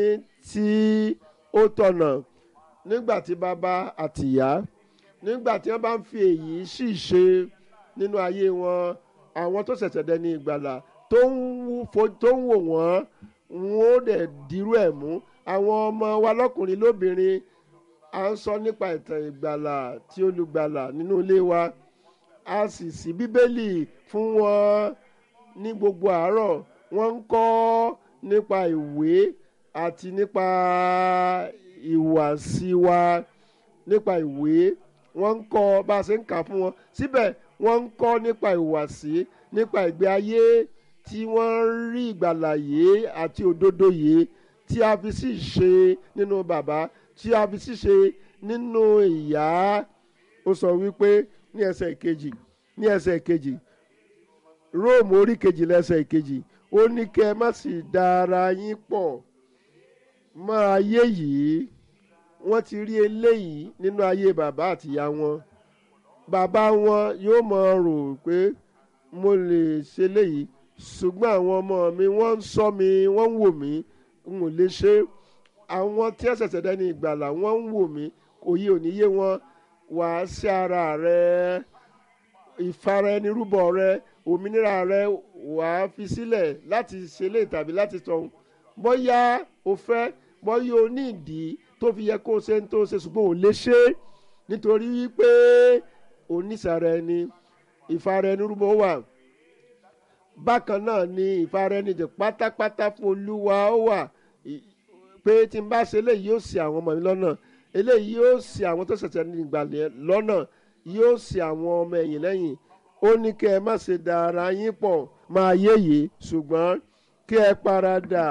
tí ó tọ̀nà nígbà tí bàbá àtìyá nígbà tí wọ́n bá ń fi èyí sì ṣe nínú ayé wọn àwọn tó ṣẹ̀ṣẹ̀ dẹni ìgbàlà tó ń wò wọ́n wọn ó dẹ̀ dirú ẹ̀ mú àwọn ọmọ wa lọ́kùnrin lóbìnrin à ń sọ nípa ìtàn ìgbàlà tí olùgbàlà nínú ilé wa a sì sí bíbélì fún wọn ní gbogbo àárọ̀ wọ́n ń kọ́ nípa ìwé àti nípa ìhùwàsí wa nípa ìwé wọ́n ń kọ́ bá a ṣe ń kà fún wọn síbẹ̀ wọ́n ń kọ́ nípa ìhùwàsí nípa ìgbé ayé tí wọ́n ń rí ìgbàlà yìí àti òdodo yìí tí a fi sì ṣe nínú bàbá tí a fi sì ṣe nínú ìyá ó sọ wípé ní ẹsẹ̀ ìkejì ní ẹsẹ̀ ìkejì róòmù orí kejì lẹ́sẹ̀ ìkejì ó ní kẹ́ ẹ má sì da ara yín pọ̀ mọ́ ayé yìí wọ́n ti rí eléyìí nínú ayé bàbá àtìyá wọn bàbá wọn yóò mọ rò pé mo lè ṣe léyìí ṣùgbọ́n àwọn ọmọ mi wọ́n ń sọ mi wọ́n ń wò mí n ò lè ṣe àwọn tí ẹ ṣẹ̀ṣẹ̀ dẹ́ni ìgbàlà wọ́n ń wò mí òye ò ní yé wọn wàá sí ara rẹ ìfara ẹni rúbọ rẹ òmìnira rẹ wàá fi sílẹ̀ láti ṣe lè tàbí láti sọ̀hún bóyá o fẹ́ bóyá o ní ìdí tó fi yẹ kó o ṣe ń tó ṣe ṣùgbọ́n ò lè ṣe nítorí wípé onísàrà ẹni ìfara ẹni rúbọ wà bákan náà ni ìfara ẹni jẹ pátápátá fún olúwa ó wà pé tí n bá ṣe eléyìí yóò ṣì àwọn ọmọ mi lọ́nà eléyìí yóò ṣì àwọn tó ṣẹ̀ṣẹ̀ ní ìgbàlẹ̀ lọ́nà yóò ṣì àwọn ọmọ ẹ̀yìn lẹ́yìn ó ní kẹ́ ẹ má ṣe da ara yín pọ̀ máa yéye ṣùgbọ́n kí ẹ paradà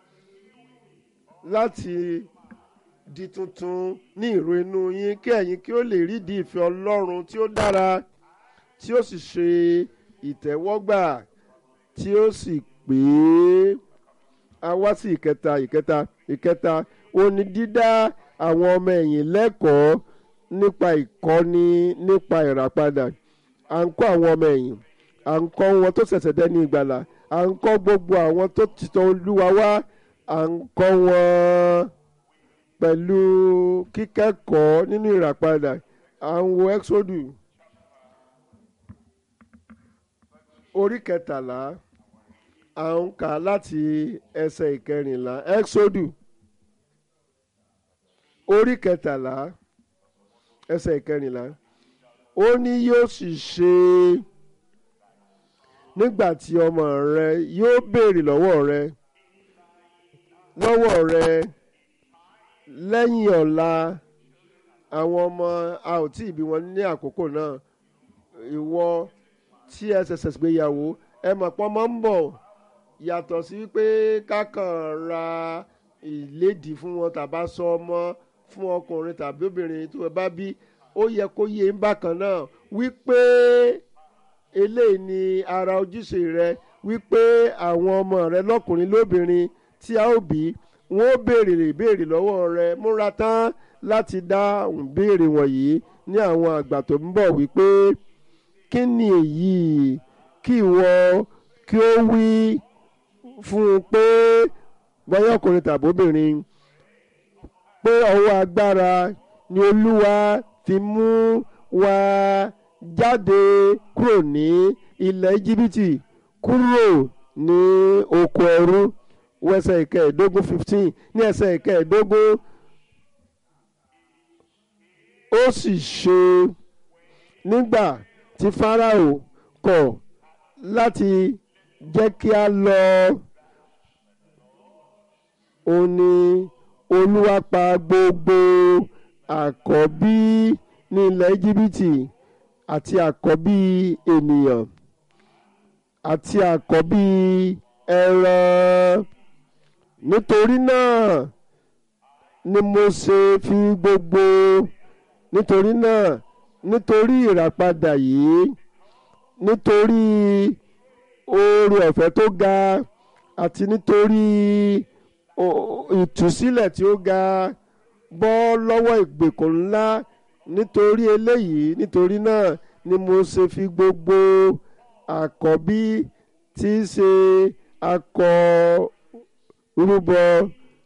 láti di tuntun ní ìró inú yín kí ẹ̀yin kí ó lè rídìí ìfẹ́ ọlọ́run tí ó dára tí ó sì ṣe ìtẹ́wọ́gbà tí ó sì pé a wá sí ìkẹta ìkẹta ìkẹta ó ní dídá àwọn ọmọ ẹ̀yìn lẹ́kọ̀ọ́ nípa ìkọ́ni nípa ìràpadà à ń kọ́ àwọn ọmọ ẹ̀yìn à ń kọ́ wọn tó ṣẹ̀ṣẹ̀ dẹ́ni ìgbàlà à ń kọ́ gbogbo àwọn tó ti tọ̀ olúwa wá à ń kọ́ wọn pẹ̀lú kíkẹ́kọ̀ọ́ nínú ìràpadà à ń wo exodus orí kẹtàlá à ń kà láti ẹsẹ̀ ìkẹrìnlá exodus orí kẹtàlá ẹsẹ̀ ìkẹrìnlá ó ní yóò sì ṣe nígbà tí ọmọ rẹ yóò béèrè lọ́wọ́ rẹ lọ́wọ́ rẹ lẹ́yìn ọ̀la àwọn ọmọ a ò tí ì bí wọn ní àkókò náà ìwọ tí ẹ ṣẹ̀ṣẹ̀ gbéyàwó ẹ mọ̀ pọ́n mọ́ ń bọ̀ yàtọ̀ sí pé kákan ra ìlédìí fún wọn tàbá sọ ọmọ fún ọkùnrin tàbí obìnrin tó bá bí ó yẹ kó yé ń bákan náà wípé eléyìí ni ara ojúṣe rẹ wípé àwọn ọmọ rẹ lọkùnrin lóbìnrin tí a ó bí wọn ó béèrè ìbéèrè lọ́wọ́ rẹ múra tán láti dá ìbéèrè wọ̀nyí ní àwọn àgbà tó ń bọ̀ wípé kí ni èyí kí ìwọ kí ó wí fún un pé bọ́yá ọkùnrin tàbí obìnrin pé ọwọ́ agbára ni olúwa fi mú wa jáde kúrò ní ilẹ̀ íjíbítì kúrò ní oko ẹrú wẹ́sẹ̀ ìkẹẹ̀ẹ́dógún fifteen ní ẹsẹ̀ ìkẹẹ̀ẹ́dógún ó sì ṣe nígbà tí Fáráò kọ̀ láti jẹ́ kí a lọ ó ní olúwa pa gbogbo àkọ́bí ní ilẹ̀ íjíbítì àti àkọ́bí ènìyàn àti àkọ́bí ẹran nítorí náà ni mo ṣe fi gbogbo nítorí náà nítorí ìràpadà yìí nítorí oore ọ̀fẹ́ tó ga àti nítorí ìtúsílẹ̀ tí ó ga bọ́ lọ́wọ́ ìgbèkùn ńlá nítorí eléyìí nítorí náà ni mo ṣe fi gbogbo àkọ́bí tí í ṣe akọ rúbọ